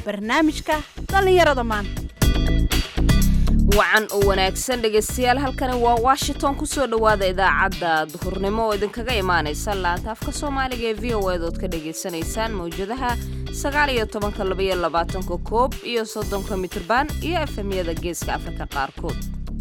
barnaamijka dhallinyarada maanta wacan oo wanaagsan dhegaystayaal halkani waa washington kusoo dhowaada idaacadda duhurnimo oo idinkaga imaanaysa laanta afka soomaaliga ee v o edood ka dhagaysanaysaan mawjadaha sagaal iyo tobanka labaiyo labaatanka koob iyo soddonka mitrban iyo efemyada geeska afrika qaarkood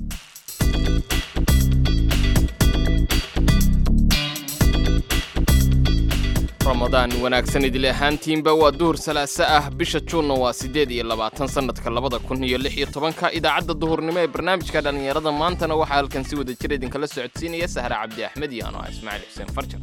ramadaan wanaagsan idile ahaantiinba waa duhur salaaso ah bisha juunna waa siddeed iyo labaatan sannadka labada kun iyo lix iyo tobanka idaacadda duhurnimo ee barnaamijka dhallinyarada maantana waxaa halkan si wada jir idinkala socodsiinaya sahre cabdi axmed iyo ano ah ismaaciil xuseen farjar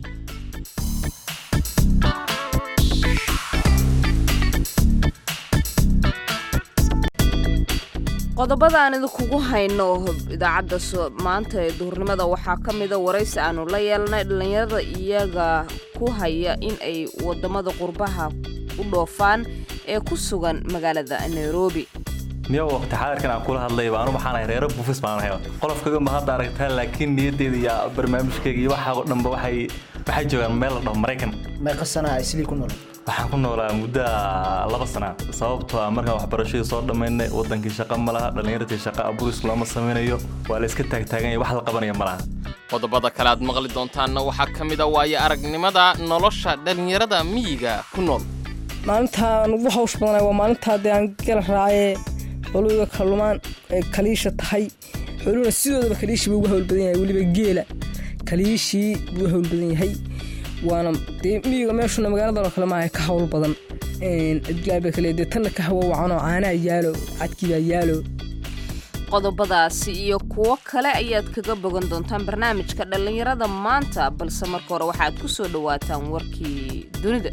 qodobada aan idinkugu hayno idaacadda maanta ee duhurnimada waxaa ka mida waraysi aanu la yeelnay dhallinyarada iyaga ku haya in ay wadamada qurbaha u dhoofaan ee ku sugan magaalada nairobi niyo waqti xaadirkan aan kula hadlayba anu waxaan ahay reero bufis baan ahay qolofkaga ma hadda aragtaa laakiin niyaddeeda iyo barnaamijkayga iyo waxa oo dhanba waxay waxay joogaan meel la dhaho maraykan meeqa sanaa islii ku nool waxaan ku noolaa muddo laba sana sababtoo ah markaan waxbarashadii soo dhammaynay wadankii shaqa ma laha dhallinyartii shaqa aburis looma samaynayo waa la iska taagtaaganya wax la qabanaya ma laha qodobada kale aad maqli doontaanna waxaa ka mid a waayo aragnimada nolosha dhallinyarada miyiga ku nool maalintaan ugu hawsh badanay waa maalintaa dee aan gala raacee xoluga kallumaan ay kaliisha tahay xoluhuna sidoodaba kaliishii buu ugu hawl badan yahay weliba geela kaliishii buu hawl badan yahay waana dee miyiga meeshuna magaaladan oo kale maaha ka hawl badan adgaaba kale dee tanna ka hawo wacanoo caanaa yaalo cadkiibaa yaalo qodobadaasi iyo kuwo kale ayaad kaga bogan doontaan barnaamijka dhallinyarada maanta balse marka hore waxaad ku soo dhowaataan warkii dunida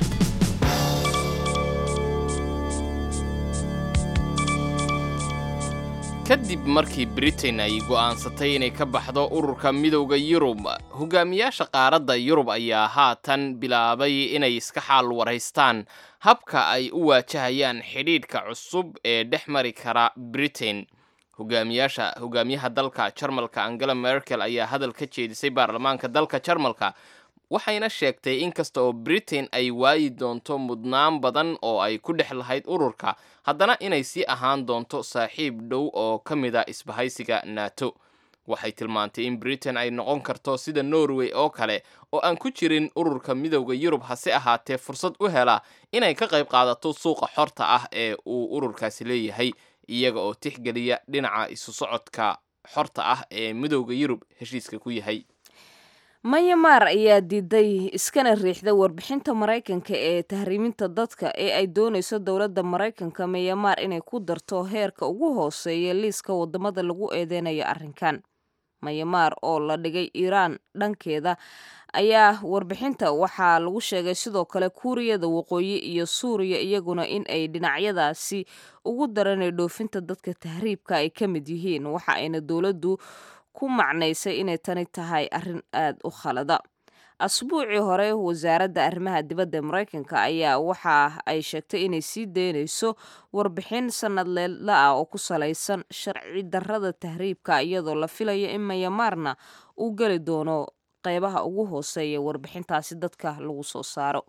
kadib markii britain ay go'aansatay inay ka baxdo ururka midowda yurub hogaamiyaasha qaaradda yurub ayaa haatan bilaabay inay iska xaal waraystaan habka ay u waajahayaan xidhiidhka cusub ee dhex mari kara britain hogaamiyaasha hogaamiyaha dalka jarmalka angela merkel ayaa hadal ka jeedisay baarlamaanka dalka jarmalka waxayna sheegtay in kasta oo britain ay waayi doonto mudnaan badan oo ay ku dhex lahayd ururka haddana inay sii ahaan doonto saaxiib dhow oo ka mid a isbahaysiga nato waxay tilmaantay in britain ay noqon karto sida norway oo kale oo aan ku jirin ururka midowda yurub hase ahaatee fursad u hela inay ka qayb qaadato suuqa xorta ah ee uu ururkaasi leeyahay iyaga oo tixgeliya dhinaca isu socodka xorta ah ee midowda yurub heshiiska ku yahay mayamaar ayaa diiday iskana riixday warbixinta maraykanka ee tahriiminta dadka ee ay doonayso dowladda maraykanka mayamaar inay ku darto heerka ugu hooseeya liiska wadamada lagu eedeynayo arrinkan mayamaar oo la dhigay iiraan dhankeeda ayaa warbixinta waxaa lagu sheegay sidoo kale kuuriyada waqooyi iyo suuriya iyaguna in ay dhinacyadaasi ugu daranay dhoofinta dadka tahriibka ay ka mid yihiin waxa ayna dowladdu ku macnaysay inay tani tahay arrin aada u khalada asbuucii hore wasaaradda arrimaha dibadda maraykanka ayaa waxa ay sheegtay inay sii daynayso warbixin sanadleedla ah oo ku salaysan sharci darrada tahriibka iyadoo la filayo in mayamaarna uu geli doono qeybaha ugu hooseeya warbixintaasi dadka lagu soo saaro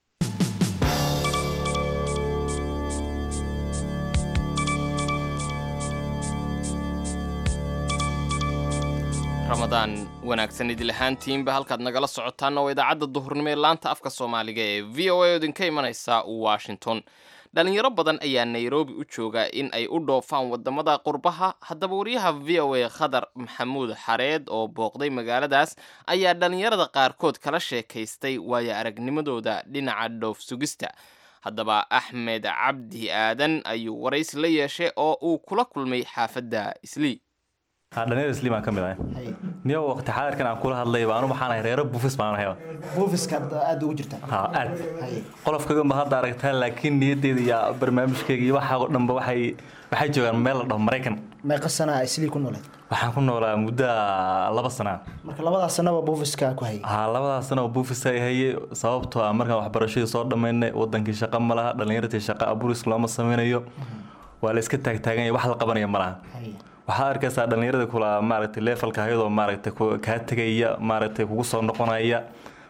ramadaan wanaagsan idil ahaantiinba halkaad nagala socotaanna waa idaacadda duhurnimo ee laanta afka soomaaliga ee v o a oo idinka imanaysa washington dhalinyaro badan ayaa nairobi u jooga in ay u dhoofaan wadamada qurbaha haddaba wariyaha v o a khadar maxamuud xareed oo booqday magaaladaas ayaa dhalinyarada qaarkood kala sheekaystay waayo aragnimadooda dhinaca dhoof sugista haddaba axmed cabdi aadan ayuu waraysi la yeeshay oo uu kula kulmay xaafadda islii dhalinyar isliim aan ka mid ahay niyo waqti xaadirkan aan kula hadlayba anu waxaan ahay reero bufis baan ahay buufiska aada ugu jirta ha aad qolofkaga ma hadda aragtaa laakiin niyaddeeda iyo barnaamijkayga iyo waxa oo dhanba waxay waxay joogaan meel la dhaho maraykan meeqa sanaa islii ku nooleed waxaan ku noolaa muddo laba sana marka labadaas sanaba buufiska ku hayay ha labadaas sana oo buufis ay hayay sababtoo ah markaan waxbarashadii soo dhammaynay wadankii shaqa ma laha dhallinyartii shaqa aburis looma samaynayo waa la iska taagtaaganya wax la qabanaya ma laha waxaa arkaysaa dhallinyarada kula maaragtay leefalka ayadoo maaragtay kaa tegaya maaragtay kugu soo noqonaya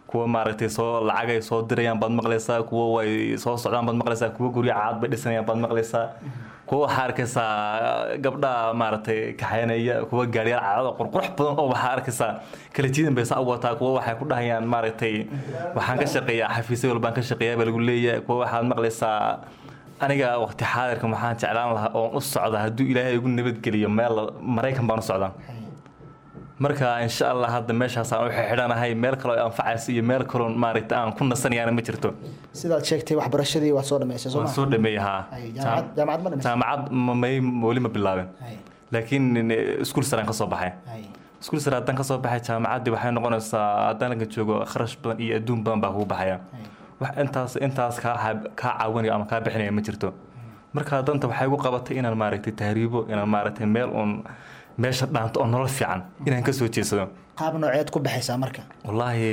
kuwa maaragtay soo lacagay soo dirayaan baad maqlaysaa kuwa way soo socdaan baad maqlaysaa kuwa guryo caad bay dhisanayaan baad maqlaysaa kuwa waxaa arkaysaa gabdhaha maaragtay kaxaynaya kuwa gaariyaal caadada qurqurux badan oo waxaa arkaysaa kala jiidan bay saa u wataa kuwa waxay ku dhahayaan maaragtay waxaan ka shaqeeyaa xafiisyo walbaan ka shaqeeyaa baa lagu leeyahay kuwa waxaad maqlaysaa aniga waqti xaadirkan waxaan jeclaan lahaa oon u socda hadduu ilaahay igu nabadgeliyo meel maraykan baan u socdaa marka insha allah hadda meeshaasaan u xidhanahay meel kaloo anfacaysa iyo meel kaloo maaragta aan ku nasanayaana ma jirto sidaad sheegtay waxbarashadii waad soo dhamaysay soo waan ma soo dhameeyey haa Hay, jaamacad- jaamacad ma dhamaysay? jaamacad ma- may weli ma bilaabin Hay, laakiin iskuul saraan ka soo baxay hay. iskuul sare haddaan kasoo baxay jaamacaddii waxay noqonaysaa haddaan laga joogo kharash badan iyo adduun badan baa kugu baxaya wax intaas intaas kaa xaab- kaa caawinaya ama kaa bixinaya ma jirto marka danta waxay igu qabatay inaan maaragtay tahriibo inaan maaragtay meel uun meesha dhaanto oo nolol fiican inaan kasoo jeedsado qaab nooceed ku baxaysaa marka wallaahi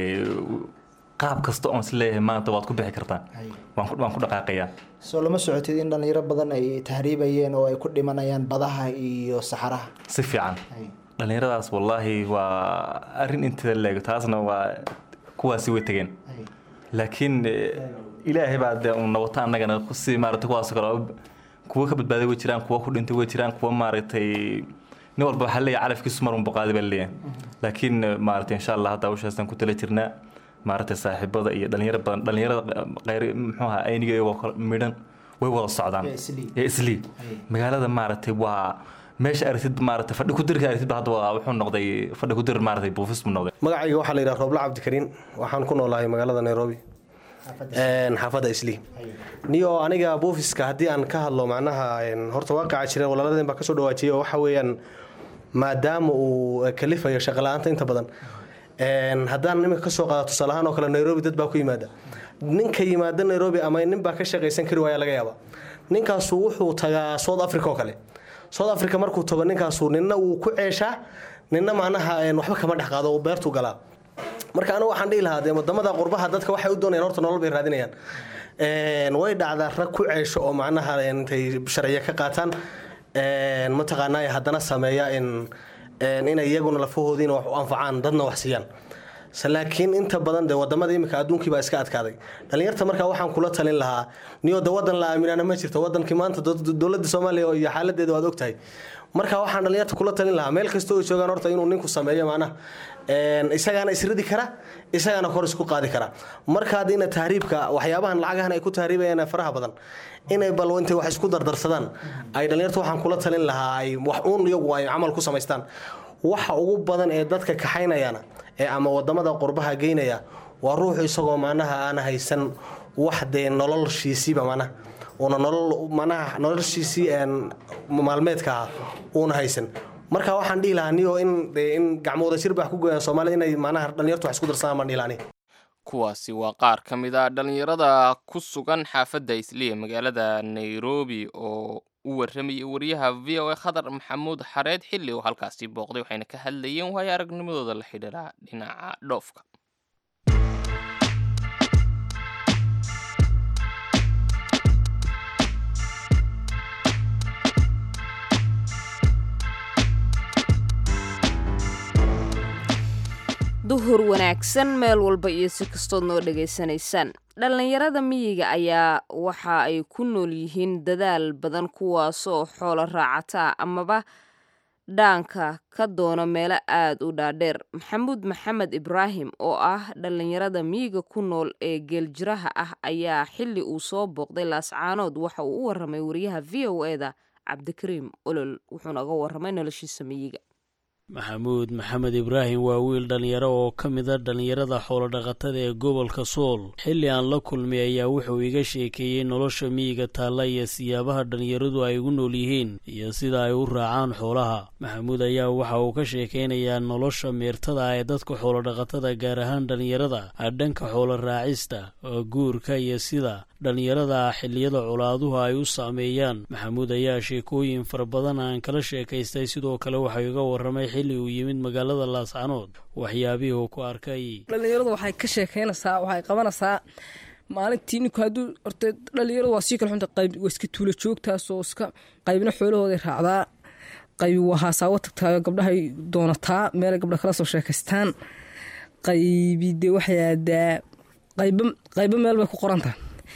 qaab kasta oon isleeyahay maanta waad ku bixi kartaa Hay. waan ku waan ku dhaqaaqayaa soo lama socotid in dhalinyaro badan ay tahriibayeen oo ay ku dhimanayaan badaha iyo saxaraha si fiican Hay. dhallinyaradaas wallaahi waa arrin inteeda leego taasna waa kuwaasi way tegeen Hay. laakiin eh, ilaahay baa dee un nabata annagana kusii maaragtay kuwaas kale oo kuwa ka badbaaday way jiraan kuwa ku dhintay way jiraan kuwa maaragtay nin walba waxaa leeyahay calafkiisu mar un boqaaday baa leeyahay laakiin eh, maaragtay insha allah hadda hawshaasaan ku tala jirnaa maaragtay saaxiibada iyo dhalinyaro badan dhalinyarada qayr muxuu ahaa ayniga iyagoo kala midhan way wada socdaan Ee islii. ee islii Ay. magaalada maaragtay waa meesha aragtid maaragtay fadhi ku dirka aragtid ba hadda waa wuxuu noqday fadhi ku dir maaragtay buufis buu noqday magacayga waxaa la yidhaha roobla cabdikariin waxaan ku noolahay magaalada nairobi Een, xaafadda islii niyo aniga buufiska haddii aan ka hadlo macnaha een, horta waaqaca jira walaaladeen baa kasoo dhawaajiyay oo waxa weeyaan maadaama uu kalifayo shaqala-aanta inta badan een, haddaan iminka kasoo qaado tusaale ahaan oo kale nairobi dad baa ku yimaada ninka yimaada nairobi ama nin baa ka shaqaysan kari waaya laga yaaba ninkaasu wuxuu tagaa south africa oo kale south africa markuu tago ninkaasu nina uu ku ceeshaa nina macnaha een, waxba kama dhex qaado uu beertuu galaa marka anigu waxaan dhihi lahaa dee wadamada qurbaha dadka waxay u doonayaan horta nolol bay raadinayaan Een, way dhacdaa rag ku ceesho oo macnaha een, intay sharciyo ka qaataan een, mataqaanaa haddana sameeya in een, inay iyaguna lafahoodiina wax u anfacaan dadna wax siiyaan Se laakiin inta badan dee wadamada imika adduunkii baa iska adkaaday dhalinyarta markaa waxaan kula talin lahaa niyo de wadan la aaminaana ma jirto wadankii maanta dowlad- dowladda soomaaliya iyo xaaladeeda waad ogtahay marka waxaan dhalinyarta kula talin lahaa meel kasta oo joogaan horta inuu ninku sameeyo macnaha een, isagaana isridi kara isagaana kor isku qaadi kara marka hadda ina tahriibka waxyaabahan lacagahan ay ku tahriibayaan ee faraha badan inay bal intay wax isku dardarsadaan ay dhalinyarta waxaan kula talin lahaa ay wax uun iyagu ay camal ku samaystaan waxa ugu badan ee dadka kaxaynayana ee ama wadamada qurbaha geynaya waa ruuxu isagoo macnaha aan haysan wax dee noloshiisiiba macnaha una nolol macnaha noloshiisii een maalmeedka ah uuna haysan marka waxaan dhihi lahaa niyo in dee in gacmooda shir baax ku goyaan soomaalida inay macnaha dhalinyartu wax isku darsadaan baan dhihi lahaa aniga. kuwaasi waa qaar ka mid a dhallinyarada ku sugan xaafadda isliya magaalada nairobi oo u warramayay wariyaha v o a khadar maxamuud xareed xilli oo halkaasi booqday waxayna ka hadlayeen waayo aragnimadooda la xidhiidha dhinaca dhoofka duhur wanaagsan meel walba iyo si kastood noo dhegaysanaysaan dhallinyarada miyiga ayaa waxa ay ku nool yihiin dadaal badan kuwaasoo xoolo raacata amaba dhaanka ka doona meelo aad u dhaadheer maxamuud maxamed ibraahim oo ah dhallinyarada miyiga ku nool ee geeljiraha ah ayaa xilli uu soo booqday laascaanood waxa uu u waramay wariyaha v o e da cabdikariim olol wuxuuna uga waramay noloshiisa miyiga maxamuud maxamed ibraahim waa wiil dhallinyaro oo ka mid a dhallinyarada xoolodhaqatada ee gobolka sool xilli aan la kulmay ayaa wuxuu iga sheekeeyey nolosha miyiga taalla iyo siyaabaha dhallinyaradu ay ugu nool yihiin iyo sida ay u raacaan xoolaha maxamuud ayaa waxa uu ka sheekeynayaa nolosha meertada ee dadka xoolodhaqatada gaar ahaan dhallinyarada dhanka xoolo raacista guurka iyo sida dhallinyarada xilliyada colaaduhu ay u saameeyaan maxamuud ayaa sheekooyin fara badan aan kala sheekaystay sidoo kale waxau iga waramay xilli uu yimid magaalada laascanood waxyaabihii uu ku arkay dhallinyaradu waxay ka sheekeynaysaa waxay qabanaysaa maalintii ninku hadduu horte dhallinyaradu waa sii kala xunta qayb waa iska tuulo joogtaas oo iska qaybna xoolahooday raacdaa qayb waa haasaawo tagtaayo gabdhahay doonataa meelay gabdha kala soo sheekaystaan qaybi dee waxay aadaa qaybo qaybo meel bay ku qorantaha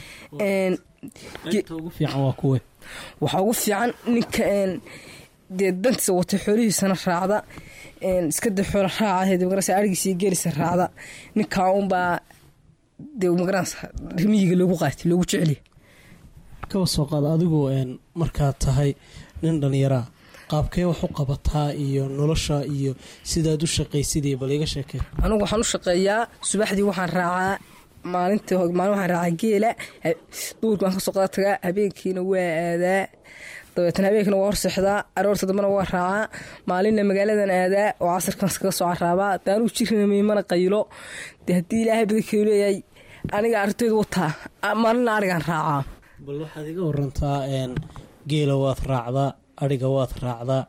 qaybta ugu fiican waa kuwe waxaa ugu fiican ninka dee dantiisa watay xoolihiisana raacda iska dee xoola raacaheed magarasa arigiisa iyo geelisa raacda ninkaa unbaa dee magarasa rimiyiga loogu qaatay loogu jeceliya kaba soo qaad adigu markaad tahay nin dhallinyaraa qaabkee wax u qabataa iyo nolosha iyo sidaad u shaqaysidii bal iga sheekee anigu waxaan u shaqeeyaa subaxdii waxaan raacaa maalintii maalin waxaan raacaa geela duurki waan kasoo qada tagaa habeenkiina waa aadaa dabeetna habeenkiina waa horseexdaa aroorta dambena waa raacaa maalinna magaaladan aadaa oo casarkan iskaga soo caraabaa de anugu jirnamay mana qaylo dee haddii ilaahay badankeedu leeyahay aniga arintaydu wataa maalinna arigaan raacaa bal waxaad iga warantaa geela waad raacdaa adhiga waad raacdaa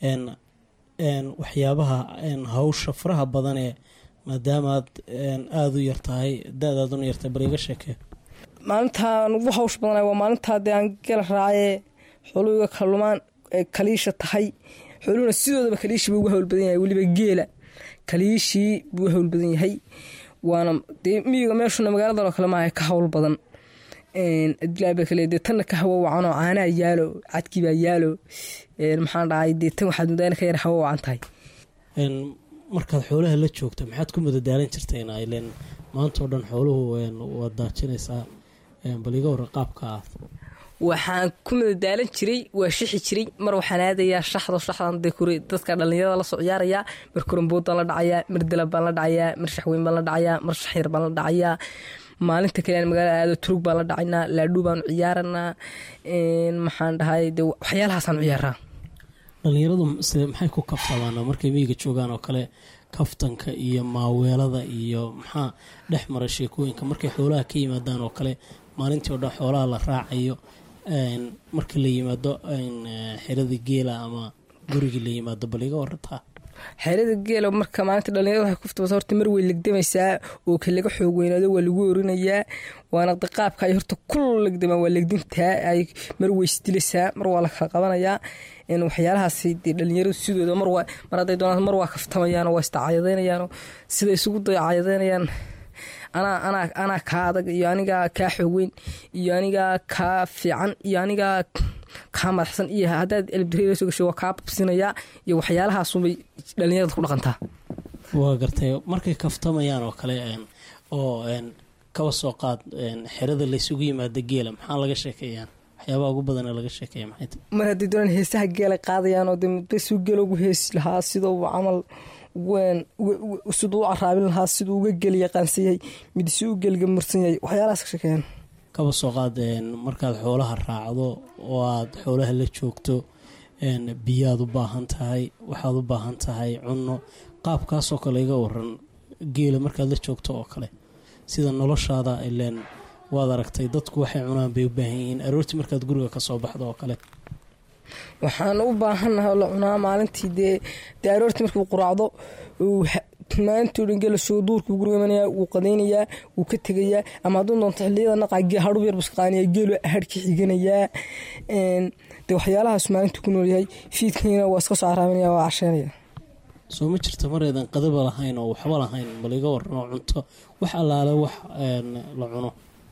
waxyaabaha hawsha faraha badan ee maadaamaad aada u yartahay da-daaduna yartahay bal iga sheekee maalintaan ugu hawsh badana waa maalintaa dee aan gela raacee xooluhiga kalumaan ay kaliisha tahay xooluhuna sidoodaba kaliishii buu uga hawl badan yahay weliba geela kaliishii buu uga hawl badan yahay waana dee miyiga meeshuna magaaladan oo kale maaha ka hawl badan adilaabe kale dee tanna ka hawo wacanoo caanaa yaalo cadkiibaa yaalo maxaan dhahay dee tan waxaad muddaana ka yar hawo wacan tahay markaad xoolaha la joogta maxaad ku madadaalan jirtayna ilen maanta oo dhan xooluhu waad daajinaysaa bal iga warra qaabka ah waxaan ku madadaalan jiray waa shixi jiray mar waxaan aadayaa shaxdo shaxdan dee kure dadka dhallinyarada lasoo ciyaarayaa mar koramboodaan la dhacayaa mar dalab baan la dhacayaa mar shaxweyn baan la dhacayaa mar shaxyar baan la dhacayaa maalinta kale aan magaalada aado turug baan la dhacaynaa laadhuu baanu ciyaaranaa maxaan dhahay de waxyaalahaasaan ciyaaraa dhallinyaradu se maxay ku kaftamaan markay miyiga joogaan oo kale kaftanka iyo maaweelada iyo maxaa dhex mara sheekooyinka markay xoolaha ka yimaadaan oo kale maalintii o dhan xoolaha la raacayo marka la yimaado xeradii geela ama gurigii la yimaado bal iga warantaa xeerada geela marka maalinta dhalinyarada waxay kuftabata horta mar way legdamaysaa oo ka laga xoog weynaado waa lagu orinayaa waana qaabka ay horta ku legdamaan waa legdintaa ay mar way isdilaysaa mar waa la kala qabanayaa waxyaalahaas dee dhalinyaradu sidooda mar mar hadday doonaan mar waa kaftamayaan waa istacayadaynayaan sida isugu dayacayadaynayaan anaa anaa anaa kaa adag iyo anigaa kaa xoogweyn iyo anigaa kaa fiican iyo anigaa kaa madaxsan iyo haddaad elbdare soo gasho waa kaa babsinayaa iyo waxyaalahaasubay dhalinyarada ku dhaqantaa waa gartay markay kaftamayaan oo kale oo kaba soo qaad xerada laysugu yimaada geela maxaa laga sheekeeyaan waxyaabaha ugu badan laga sheekeeya maxay tahay mar haddii doonaan heesaha geela qaadayaan oo de basuu geela ugu heesi lahaa sidoo camal siduu u caraabin lahaa siduu uga geli yaqaansan yahay mid si u geliga mursan yahay waxyaalahaas ka sheekeeyaan kaba soo qaad markaad xoolaha raacdo oo aad xoolaha la joogto biyaad u baahan tahay waxaad u baahan tahay cunno qaabkaasoo kale iga waran geela markaad la joogto oo kale sida noloshaada ileen waad aragtay dadku waxay cunaan bay u baahan yihiin aroortii markaad guriga kasoo baxdo oo kale waxaan u baahannahay la cunaa maalintii dee dee aroortii markuu quraacdo maalintii o dhan geela soo duurkuu guriga imanayaa wuu qadaynayaa wuu ka tegayaa ama hadduu doonto xilliyada naqaa hadhub yar buska qaaniyaa geelu hadhka xiganayaa dee waxyaalahaas maalintuu ku noolyahay fiidkaniina waa iska soo caraaminaya waa casheynaya soo ma jirta mareedan qadaba lahayn oo waxba lahayn bal iga waran oo cunto wax allaale wax la cuno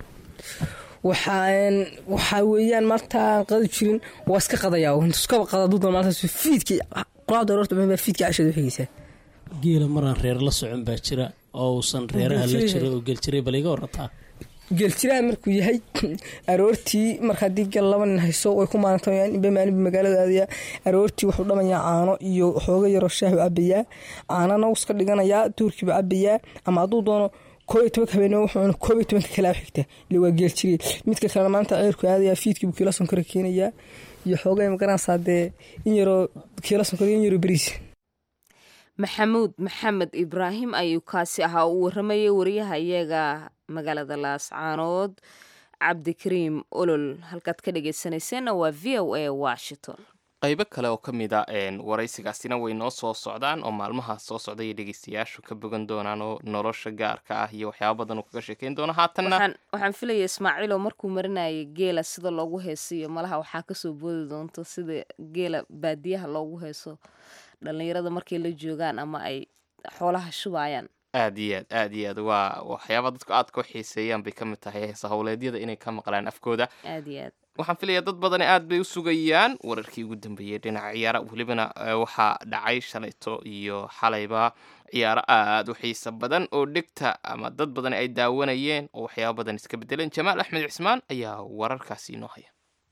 waxaa weeyaan maantaan qadi jirin waa iska qadayaa iskaba qada dudan maalintaas fiidkii quraacda aroorta baa fiidkii cashada u xigaysaa geela maraan reer la socon baa jira oo uusan reeraha la jira oo geljiray bal iga warataa geeljiraha markuu yahay aroortii marka haddii gel laba nin hayso way ku maalintamayaan inba maalinba magaalada aadayaa aroortii wuxuu dhamayaa caano iyo xooga yaroo shaahu cabayaa caanana iska dhiganayaa duurkiibu cabayaa ama hadduu doono koob iyo tobanka habeenimo wuxuu cuna koob iyo tobanka kalaa xigta ile waa geeljiriye midka kalena maanta ceerku aadayaa fiidkiibu kiila sonkora keenayaa iyo xooga magaranaysaa dee in yaroo kiila sonkora in yaroo beriis maxamuud maxamed ibraahim ayuu kaasi ahaa uu waramayay wariyaha iyaga magaalada laascaanood cabdikariim olol halkaad ka dhegeysanayseena waa v o a washington qaybo kale oo ka mid a waraysigaasina way noo soo socdaan oo maalmahaas soo socday dhegeystayaashu ka bogan doonaan oo nolosha gaarka ah iyo waxyaaba badan uu kaga sheekeyn doono haatanna waxaan filaya ismaaciiloo markuu marinayay geela sida loogu heesiyo malaha waxaa kasoo boodi doonto sida geela baadiyaha loogu heeso dhallinyarada markay la joogaan ama ay xoolaha shubayaan aad iyo aad aad iyo aad waa waxyaaba dadku aadka u xiiseeyaan bay ka mid tahay heesa howleedyada inay ka maqlaan afkooda aad iyo aad waxaan filayaa dad badani aad bay u sugayaan wararkii ugu dambeeyey dhinaca ciyaara welibana eh, waxaa dhacay shalayto iyo xalayba ciyaaro aad u xiiso badan oo dhegta ama dad badan ay daawanayeen oo waxyaaba badan iska bedeleen jamaal axmed cismaan ayaa wararkaasi inoo haya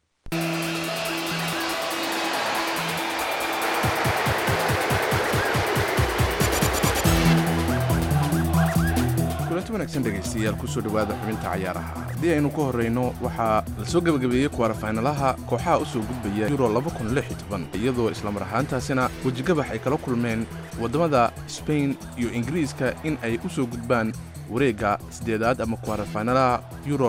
kulanti wanaagsan dhegaystayaal kusoo dhowaada xubinta cayaaraha haddii aynu ka horrayno waxaa la soo gebagabeeyey kuwarafaynalaha kooxaha u soo gudbaya euro iyadoo islamar ahaantaasina wejigabax ay kala kulmeen waddamada sbain iyo ingiriiska in ay u soo gudbaan wareegga siddeedaad ama kuwarafaynalaha euro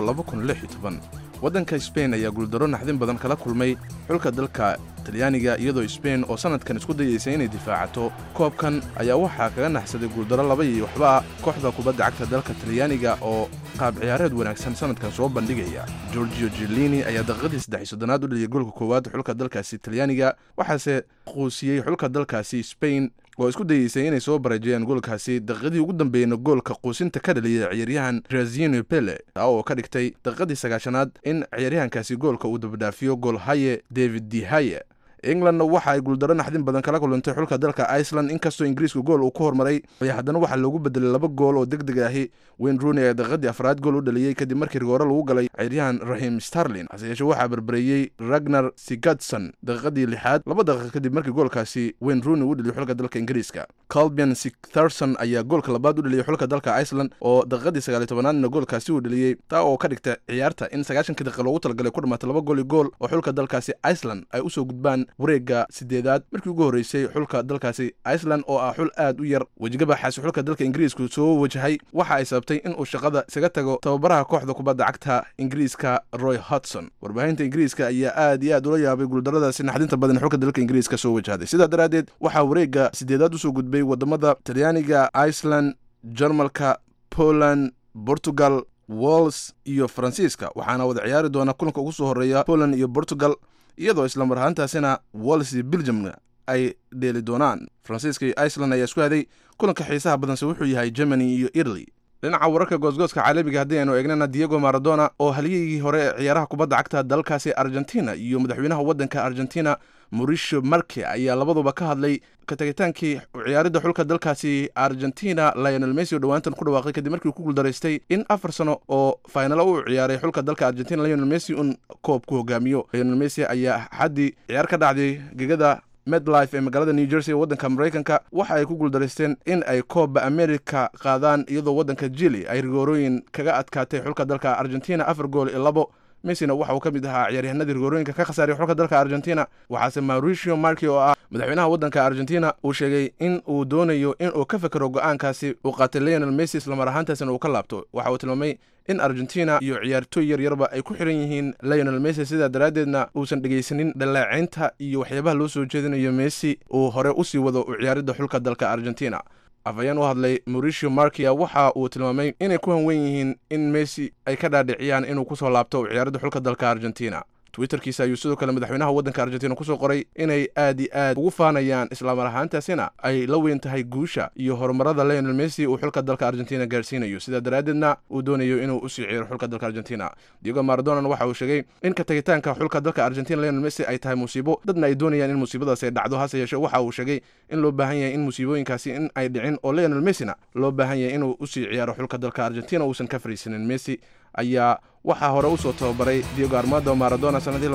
waddanka sbain ayaa guuldaro naxdin badan kala kulmay xulka dalka talyaaniga iyadoo sbain oo sannadkan isku dayaysa inay difaacato koobkan ayaa waxaa kaga naxsaday guuldaro laba iyo waxba kooxda kubadda cagta dalka talyaaniga oo qaab ciyaareed wanaagsan sannadkan soo bandhigaya gorgio jilini ayaa daqiiqadii saddex soddonaad u dhaliyay goolka koowaad xulka dalkaasi talyaaniga waxaase quusiyey xulka dalkaasi sbain oo isku dayeysay inay soo bareejayaan goolkaasi daqiiqadii ugu dambeeyna goolka quusinta ka dhaliyay ciyaaryahan razino pele taa oo ka dhigtay daqiiqadii sagaashanaad in ciyaaryahankaasi goolka uu dabadhaafiyo goolhaye david dihaye englandna waxa ay guuldaro naxdin badan kala kulantay xulka dalka iceland inkastoo ingiriisku gool uu ku hormaray ayaa haddana waxaa loogu bedelay laba gool oo deg deg ahi wayne rooney ayaa daqiiqadii afraad gool u dhaliyey kadib markii rigoore lagu galay ciyaaryahan rahim starlin hase yeeshee waxaa barbareeyey ragnar sigadson daqiiqadii lixaad laba daqiiq kadib markii goolkaasi wayne rooney u dhaliyay xulka dalka ingiriiska calbian sictherson ayaa goolka labaad u dhaliyey xulka dalka iceland oo daqiiqadii sagaaliy tobanaadna goolkaasi uu dhaliyey taa oo ka dhigta ciyaarta in sagaashanka daqiiqa loogu talagalay ku dhamaatay laba gool iyo gool oo xulka dalkaasi iceland ay usoo gudbaan wareegga sideedaad markii ugu horreysay xulka dalkaasi iceland oo ah xul aad u yar wejigabaxaasi xulka dalka ingiriisku soo wajahay waxa ay sababtay in uu shaqada isaga tago tababaraha kooxda kubadda cagta ingiriiska roy hodson warbaahinta ingiriiska ayaa aad iyo aad ula yaabay guuldaradaasi naxdinta badan xulka dalka ingiriiska soo wajahday sidaa daraaddeed waxaa wareegga sideedaad usoo gudbay wadamada talyaaniga iceland jarmalka poland portugal wals iyo faransiiska waxaana wada ciyaari doona kulanka ugu soo horreeya poland iyo portugal iyadoo islamar ahaantaasina wals iyo belgiumna ay dheeli doonaan faransiiska iyo iceland ayaa isku haday kulanka xiisaha badanse wuxuu yahay germany iyo italy dhinaca wararka goosgooska caalamiga haddii aynu eegnana diego maradona oo halyeygii hore ee ciyaaraha kubadda cagta dalkaasi argentina iyo madaxweynaha waddanka argentina mauricio marke ayaa labaduba ka hadlay ka tagitaankii ciyaaridda xulka dalkaasi argentina lionel messi oo dhowaantan ku dhawaaqay kadib markii uu ku guuldaraystay in afar sano oo faynalo u ciyaaray xulka dalka argentina lionel messi un koob ku hogaamiyo lionel messi ayaa xaddii ciyaar ka dhacday gegada medlife ee magaalada new jersey ee waddanka maraykanka waxa ay ku guuldaraysteen in ay koobba america qaadaan iyadoo waddanka jili ay rigoorooyin kaga adkaatay xulka dalka argentina afar gool iyo labo messina waxa uu ka mid ahaa ciyaaryahanadii rigoorooyinka ka khasaaray xulka dalka argentina waxaase mauricio marki oo ah madaxweynaha waddanka argentina uu sheegay in uu doonayo in uu ka fekero go'aankaasi uu qaatay lionel messi islamar ahaantaasina uu ka laabto waxa uu tilmaamay in argentina iyo ciyaartooy yar yarba ay ku xiran yihiin lionel messi sidaa daraaddeedna uusan dhegaysanin dhaleecaynta iyo waxyaabaha loo soo jeedinayo messi uu hore usii wado u ciyaaridda xulka dalka argentina afhayeen u hadlay mauricio markia waxa uu tilmaamay inay ku hanwen yihiin in messi ay ka dhaadhiciyaan inuu kusoo laabto u ciyaaridda xulka dalka argentina twitterkiisa ayuu sidoo kale madaxweynaha waddanka argentina kusoo qoray inay aad i aad ugu faanayaan islamar ahaantaasina ay la weyn tahay guusha iyo horumarada lionel messi uu xulka dalka argentina gaarsiinayo sidaa daraaddeedna uu doonayo inuu usii ciiro xulka dalka argentina diego maradonan waxa uu sheegay in ka tagitaanka xulka dalka argentina lionel messi ay tahay musiibo dadna ay doonayaan in musiibadaas ay dhacdo hase yeeshee waxa uu sheegay in loo baahan yahay in musiibooyinkaasi in ay dhicin oo lionel messina loo baahan yahay inuu usii ciyaaro xulka dalka argentina uusan ka fariisanin messi ayaa waxaa hore u soo tababaray diego armado maradona sannadii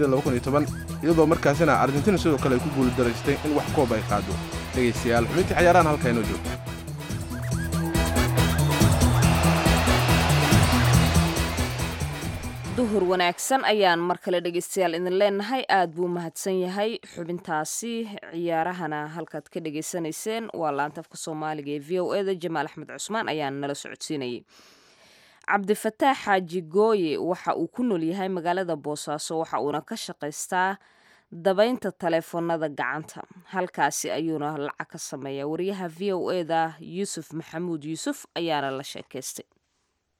iyadoo markaasina argentina sidoo kale ay ku guuldaraystay in wax koob ay qaado dhegaystayaal xubintii cayaarahan halkaa inoo joogto duhur wanaagsan ayaan mar kale dhegaystayaal idin leenahay aad buu mahadsan yahay xubintaasi ciyaarahana halkaad ka dhegaysanayseen waa laantafka soomaaliga ee v o eda jamaal axmed cusmaan ayaan nala socodsiinayay cabdifataax xaaji gooye waxa uu ku nool yahay magaalada boosaaso waxa uuna ka shaqaystaa dabaynta taleefoonada gacanta halkaasi ayuuna lacag ka sameeyaa wariyaha v o eda yuusuf maxamuud yuusuf ayaana la sheekaystay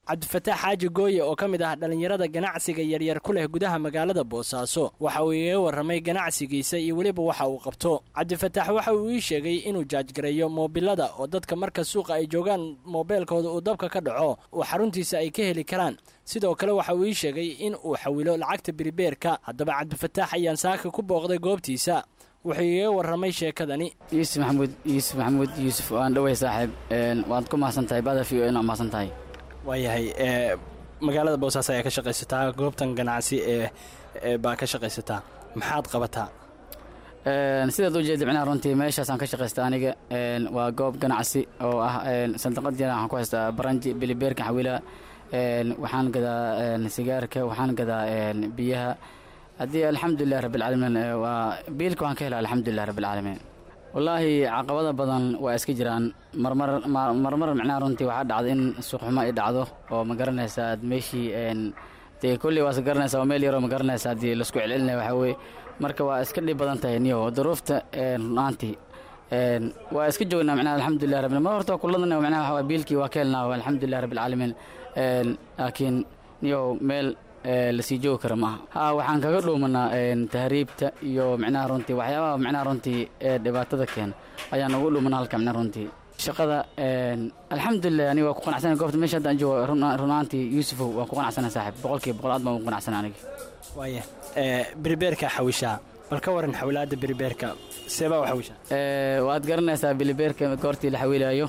cabdifataax xaaji gooye oo ka mid ah dhallinyarada ganacsiga yaryar ku leh gudaha magaalada boosaaso waxa uu iiga warramay ganacsigiisa iyo weliba waxa uu qabto cabdifataax waxa uu ii sheegay inuu jaajgareeyo moobilada oo dadka marka suuqa ay joogaan moobeelkooda uu dabka ka dhaco oo xaruntiisa ay ka heli karaan sidoo kale waxa uu ii sheegay in uu xawilo lacagta biribeerka haddaba cabdifataax ayaan saaka ku booqday goobtiisa wuxuu iiga warramay sheekadani yuusuf maxamuud yuusuf maxamuud yuusuf waan dhowey saaxiib waad ku mahadsan tahay bada v o n waa mahadsan tahay waayahay ee magaalada boosaaso ayaa ka shaqaysataa goobtan ganacsi ee baa ka shaqaysataa maxaad qabataa sidaad u jeeda micnaha runtii meeshaasaan ka shaqaysta aniga waa goob ganacsi oo ah sandaqadiina waxaan ku haystaa baranji bilibeerka xawila waxaan gadaa sigaarka waxaan gadaa biyaha haddii alxamdulilah rabbilcaalamiin waa biilka waan ka helaa alxamdulilah rabbilcaalamiin wallaahi caqabada badan waa iska jiraan marmar marmar micnaha runtii waxaa dhacda in suuqxumo ay dhacdo oo ma garanaysaa aad meeshii dee kolley waa iska garanaysaa waa meel yaroo ma garanaysaa haddii laisku celcelinaya waxaa weye marka waa iska dhib badan tahay niyo duruufta runaantii waa iska joognaa micnaha alxamdulilah rabbil mar horta kuladana micnaha waxaa biilkii waa ka helnaa alxamdulilah rabbilcaalamiin laakiin niyo meel lasii joogi kara maaha ha waxaan kaga dhuumanaa tahriibta iyo micnaha runtii waxyaabaha micnaha runtii ee dhibaatada keena ayaan ugu dhuumanaa halka micnaha runtii shaqada alxamdulilah aniga waa ku qanacsana goobta meesha haddaan joogo runaantii yuusufow waan ku qanacsana saaxib boqolkiiba boqol aad baan ugu qanacsana aniga waaya biribeerka xawishaa bal ka waran xawilaadda biribeerka seebaa u xawishaa waad garanaysaa bilibeerka goortii la xawilaayo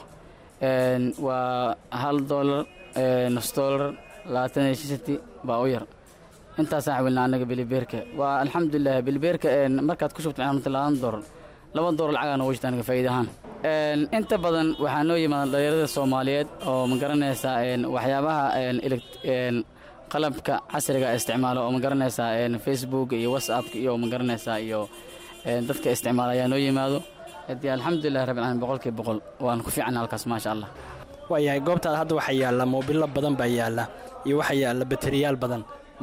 waa hal doolar nus doolar labaatan iyo shanti baa u yar intaasaan xawilnaa annaga bilibeerka waa alxamdulilah bilibeerka markaad ku shubto micnaha labaatan doolar laba doolar lacagaa noogu jirta aniga faa'iida ahaan inta badan waxaa noo yimaada dhalinyarada soomaaliyeed oo ma garanaysaa waxyaabaha qalabka casriga isticmaalo oo ma garanaysaa facebook iyo whatsappka iyo ma garanaysaa iyo dadka isticmaala ayaa noo yimaado hadii alxamdulilah rabbil caalamiin boqolkiiba boqol waan ku fiicana halkaas maasha allah waayahay goobtaada hadda waxaa yaalla moobilo badan baa yaalla iyo waxaa yaalla bateriyaal badan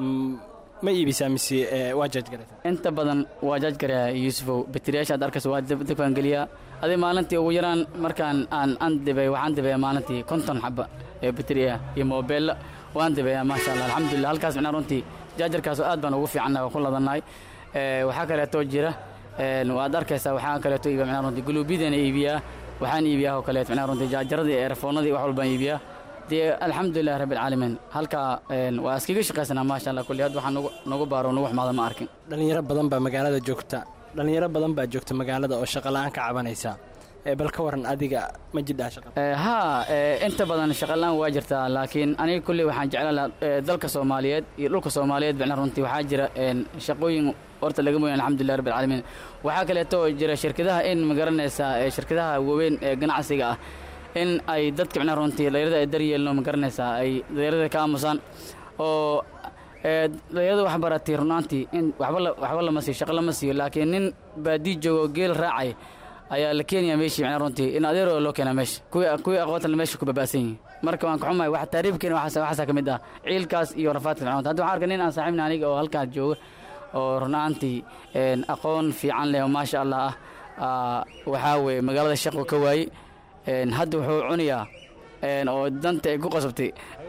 ma iibisaa mise waa jaajgaraysaa inta badan waa jaajgaraya yuusufow bateriyaasha ad arkaysa waa dabkaan geliyaa adi maalintii ugu yaraan markaan aan aan dibay waxaan dibayaa maalintii konton xaba ee bateriya iyo moobeella waan dibayaa maasha allah alxamdulilah halkaas micnaa runtii jaajarkaasoo aad baan ugu fiicannahay waa ku ladannahay waxaa kaleetoo jira waad arkaysaa waxaa kaleeto iibiya micnaa runtii guluubyadana iibiyaa waxaan iibiyaa oo kaleeto micnaa runtii jaajaradii eerfoonadii wax walbaan iibiyaa dee alxamdulilah rabbilcaalamiin halkaa waa iskaga shaqaysanaa maasha allah kulli had waxaa nagu baaro nagu xumaada ma arkin dhallinyaro badan baa magaalada joogta dhallinyaro badan baa joogta magaalada oo shaqola'aan ka cabanaysa bal ka waran adiga ma jidhaa shaqa haa inta badan shaqalaan waa jirtaa laakiin aniga kulley waxaan jeclaan lahaa dalka soomaaliyeed iyo dhulka soomaaliyeed bicna runtii waxaa jira shaqooyin horta laga mooyan alxamdulilah rabbil caalamiin waxaa kaleeto jira shirkadaha in ma garanaysaa shirkadaha waaweyn ee ganacsiga ah in ay dadka micnaha runtii dhalinyarada ay daryeelno ma garanaysaa ay dhalinyarada ka aamusaan oo dhalinyarada wax baratay runaantii in waxba waxba lama siiyo shaqo lama siiyo laakiin nin baadii joogo geel raacay ayaa la keenayaa meeshii micnaha runtii in adeeroo loo keenaa meesha kuwii kuwii aqoontan meesha ku babaasan yihiin marka waan ka xumahay wax taariibkeena waxaas waxaasaa ka mid ah ciilkaas iyo rafaadka micnaha hadda waxaan arkay nin aan saaxiibna aniga oo halkaas jooga oo runaantii aqoon fiican leh oo maasha allah ah waxaa weeye magaalada shaqo ka waayey hadda wuxuu cunayaa oo danta ay ku qasabtay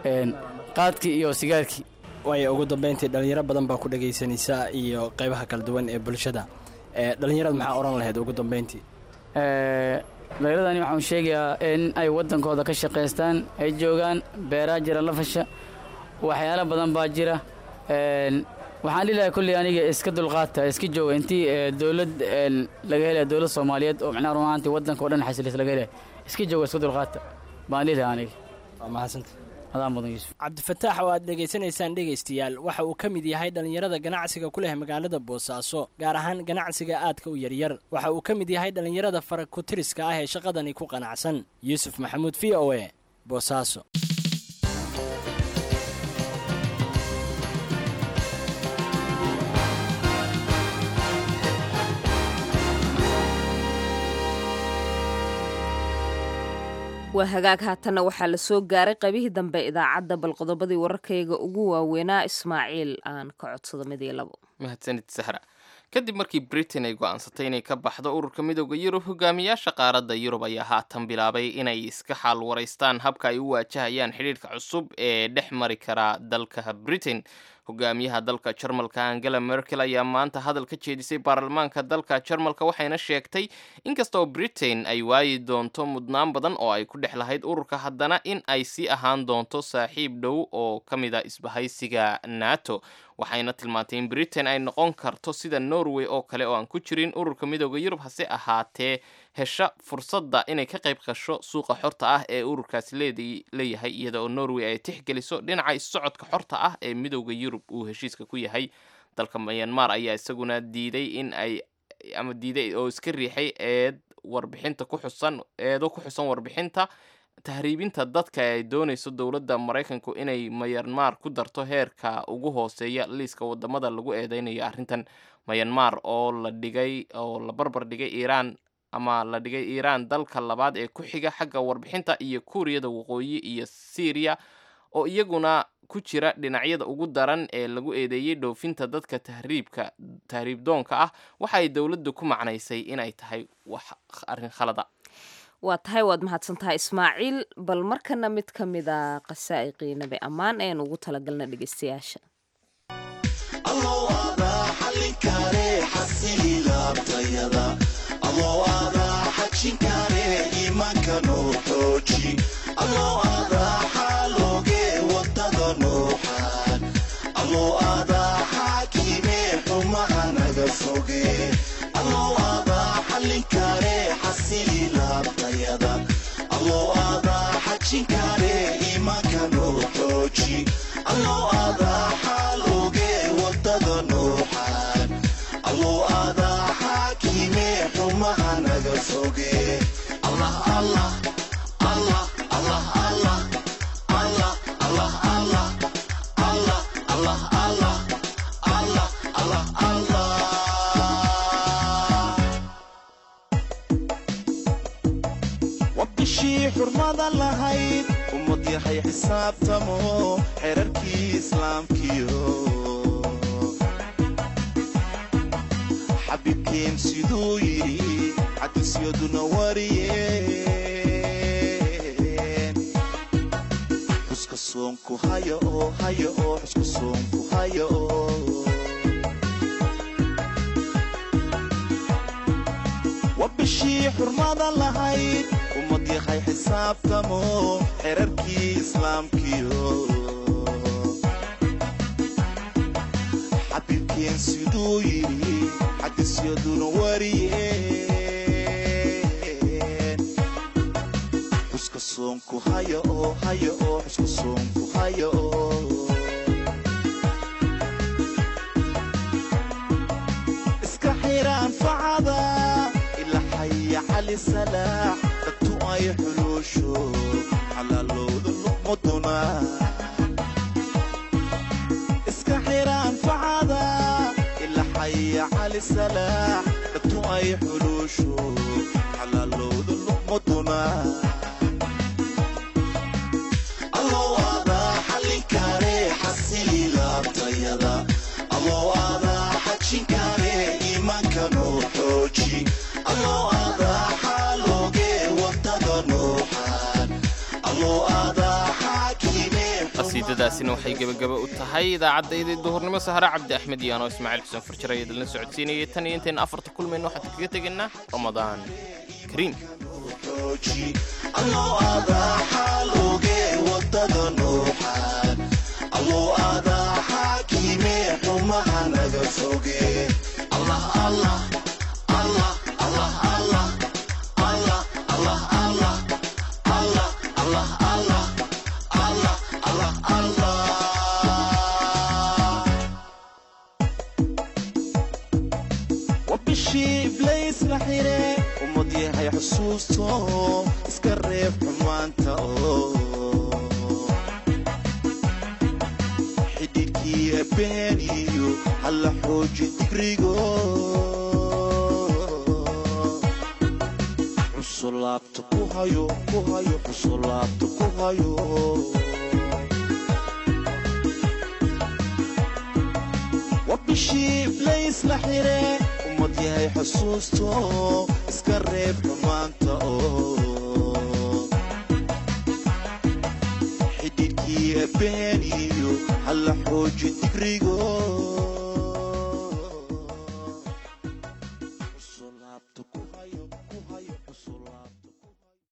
qaadkii iyo sigaarkii waayo ugu dambeyntii dhallinyaro badan baa ku dhagaysanaysaa iyo qaybaha kala duwan ee bulshada dhallinyarada maxaa odhan lahayd ugu dambeyntii dhallinyaradani waxaan sheegayaa in ay waddankooda ka shaqaystaan ay joogaan beeraa jira lafasha waxyaalo badan baa jira waxaan dhihi lahaa kulley aniga iska dulqaata iska jooga intii dowlad laga helaya dowlad soomaaliyeed oo micnaha runaantii waddanka o dhan xasilis laga helaya iska jooga iska dulqaata baan dhihi lahaa aniga waa mahadsanta adaan mudan yuusuf cabdifataax oo aad dhegaysanaysaan dhegaystayaal waxa uu ka mid yahay dhallinyarada ganacsiga ku leh magaalada boosaaso gaar ahaan ganacsiga aadka u yaryar waxa uu ka mid yahay dhallinyarada fara ku-tiriska ah ee shaqadani ku qanacsan yuusuf maxamuud v o e boosaaso waa hagaag haatanna waxaa la soo gaaray qaybihii dambe idaacadda bal qodobadii wararkayga ugu waaweynaa ismaaciil aan ka codsado mid iyo labo mahadsanid sahra kadib markii britain ay go'aansatay inay ka baxdo ururka midooda yurub hogaamiyaasha qaaradda yurub ayaa haatan bilaabay inay iska xaal waraystaan habka ay u waajahayaan xidhiidhka cusub ee dhex mari kara dalka britain hogaamiyaha dalka jarmalka angela merkel ayaa maanta hadal ka jeedisay baarlamaanka dalka jarmalka waxayna sheegtay inkastoo britain ay waayi doonto mudnaan badan oo ay ku dhex lahayd ururka haddana in ay sii ahaan doonto saaxiib dhow oo ka mid a isbahaysiga nato waxayna tilmaantay in britain ay noqon karto sida norway oo kale oo aan ku jirin ururka midooda yurub hase ahaatee hesha fursadda inay ka qayb qasho suuqa xorta ah ee ururkaasi leeyahay iyada oo norway ay tixgeliso dhinaca issocodka xorta ah ee midooda yurub uu heshiiska ku yahay dalka myanmar ayaa isaguna diiday in ay ama diiday oo iska riixay eed warbixinta ku xusan eedo ku xusan warbixinta tahriibinta dadka ay doonayso dowladda maraykanku inay mayanmar ku darto heerka ugu hooseeya liiska wadamada lagu eedeynayo arrintan mayanmar oo la dhigay oo la barbar dhigay iiraan ama la dhigay iiraan dalka labaad ee ku xiga xagga warbixinta iyo kuuriyada waqooyi iyo syriya oo iyaguna ku jira dhinacyada ugu daran ee lagu eedeeyey dhoofinta dadka tahriibka tahriib doonka ah waxa ay dowladdu ku macnaysay inay tahay wax arrin khalada waa tahay waad mahadsan tahay ismaaciil bal markana mid ka mid a qasaa'iqii nabi ammaan een ugu talagalna dhegeystayaasha bishii xurmada lahayd ummad yahay xisaabtamo xerarkii islaamkiyo xabiibkeen siduu yidhi xadiisyaduna wariyeen xuska soonku haya oo haya oo xuska soonku haya oo wa bishii xurmada lahayd ummad yahay xisaabtamo xerarkii islaamkiyo xabiibkeen siduu yidhi xadiisyaduna wariyeen xuska soonku haya oo haya oo xuska soonku haya oo iska xira anfacada ila xaya cali salaax dadtu ay xuluusho xalaalowda luqmaduna iska xira anfacada ila xaya cali salaax dadtu ay xuluusho xalaalowda luqmaduna allow adaa xallin kare xasili laabtayada allow adaa xajin kare iimaanka noo xooji allow adaa xaalooge wadada nooxaan allow adaa xaakime qasiidadaasina waxay gebagaba u tahay idaacaddaydii duhurnimo sahre cabdi axmed iyo anoo ismaaciil xuseen farjir ayaa idinla socodsiinayay tan iyo intayna afarta kulmayno waxaan kaga tegaynaa ramadaan kariim allow adaa xaalooge wadada nooxaan allow adaa xaakime xumaha naga foge allah allah allah allah allah allah allah allah allah allah allah allah allah allah wa bishii iblays la xire ummad yahay xusuusto iska reeb xumaanta oo xidhiidkii ebeeniyo halla xooji digrigo cusulaabta ku hayo ku hayo cusulaabta ku hayo waa bishii laysla xire ummad yahay xusuusto iska reeb xumaanta oo